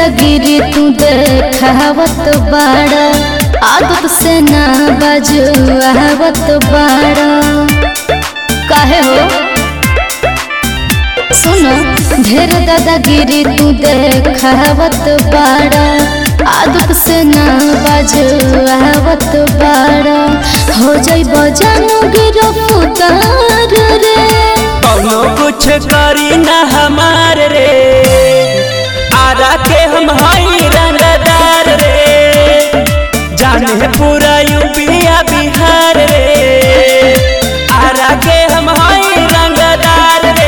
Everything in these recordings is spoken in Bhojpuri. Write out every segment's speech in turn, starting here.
दादागिरी तू देखावत बाड़ा आदत से ना बजुआवत बाड़ा काहे हो सुनो ढेर दादागिरी तू देखावत बाड़ा आदत से ना बजुआवत बाड़ा हो जाई बजानो गिरफ्तार रे कौनो कुछ करी ना हमार रे आरा के हम हई रंगदार रे जाने पूरा यूपिया बिहार रे आरा के हम हई रंगदार रे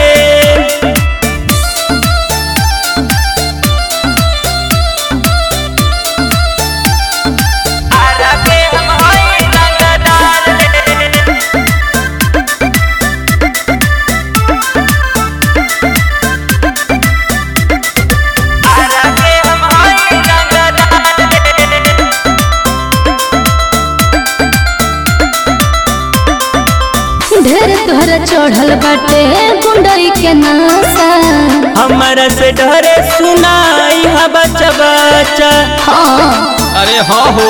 आरा के हम हई रंगदार रे आरा के हम हई रंगदार रे ढेर तोहरा चढ़ल बाटे गुंडई के नासा हमरा से डरे सुनाई हा बच्चा बच्चा हाँ अरे हाँ हो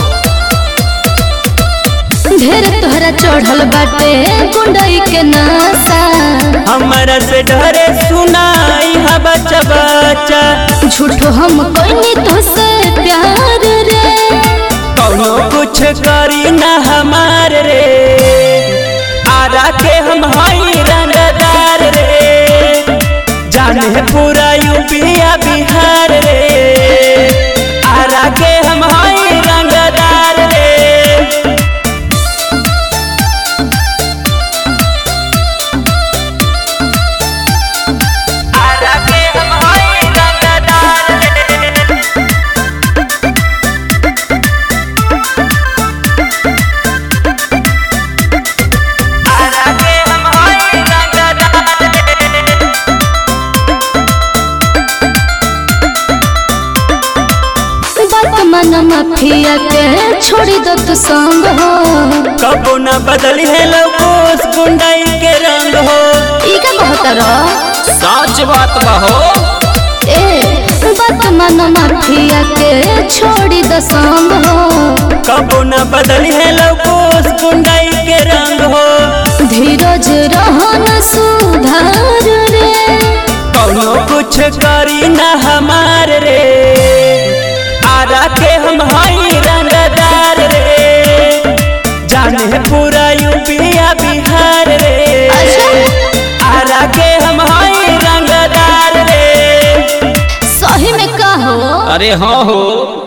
ढेर तोहरा चढ़ल बाटे गुंडई के नासा हमरा से डरे सुनाई हा बच्चा बच्चा झूठो हम कोई तो से प्यार रे कौनो कुछ करी ना हमार रे आरा के हम हई रंगदार रे जाने पूरा यूपिया बिहार रे आरा के हम हई रंगदार रे आरा के हम हई रंगदार रे आरा के हम हई रंगदार रे बात मन माफिया के छोड़ी दो तू संग हो कबो न बदली है लवकोस गुंडाई के रंग हो ई का कहत रह सच बात बहो ए बात मन माफिया के छोड़ी दो संग हो कबो न बदली है लवकोस गुंडाई के रंग हो धीरज रहन सुधार रे कौनो कुछ करी न हमार रे आरा के हम हई रंगदार रे जाने पूरा यूपिया बिहार रे अच्छा। आरा के हम हई रंगदार रे सही में का हो अरे हाँ हो